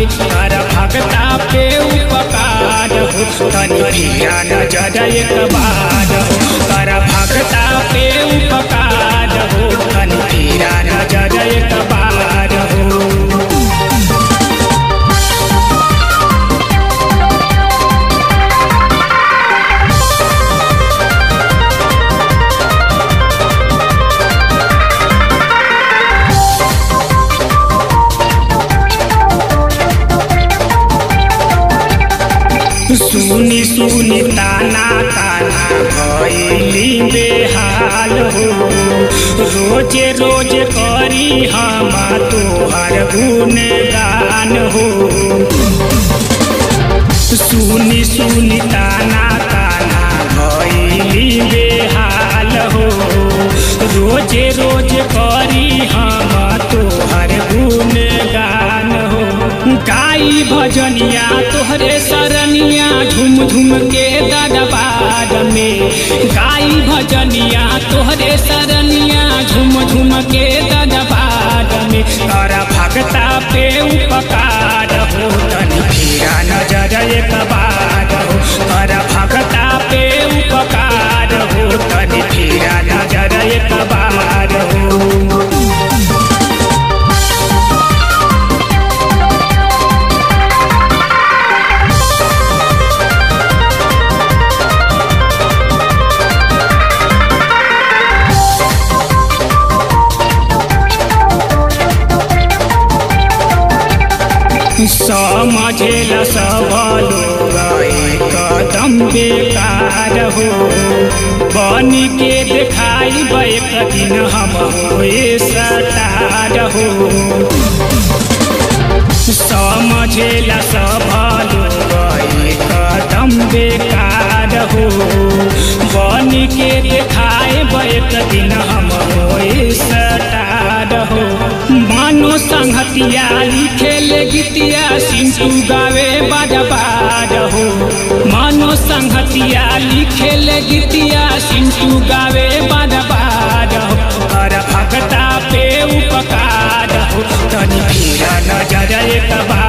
में कर भगता पे उपकार हो तनी फिरा नजर एक बार हो कर भगता पे उपकार हो तनी फिरा नजर एक बार हो सुनी सुनी ताना ताना भैली बेहाल हो रोजे रोज करी हम तोहर गुणगान हो सुनी सुनी ताना ताना भैली बेहाल हो रोजे रोज करी हम तोहर गुणगान हो गाई भजनिया तोहरे सरनिया झुम झुम के दरबार में गाई भजनिया तोहरे सरनिया झुम झुम के दरबार में कर भगता पे उपकार हो तनी फिरा नजर एक बार हो कर भगता पे उपकार हो तनी फिरा नजर एक बार हो समझेला सब लोग कदम बेकार हो बन के देखाई एक दिन हम होए सटार हो समझेला सब लोग कदम बेकार हो बन के देखाए एक दिन हम होए सटार हो मानो संहतिया लिखेले गीतिया सिंटू गावे बाजबाज हो मानो संहतिया लिखेले गीतिया सिंटू गावे बाजबाज हो कर भगता पे उपकार हो तनी फिरा नजर एक बार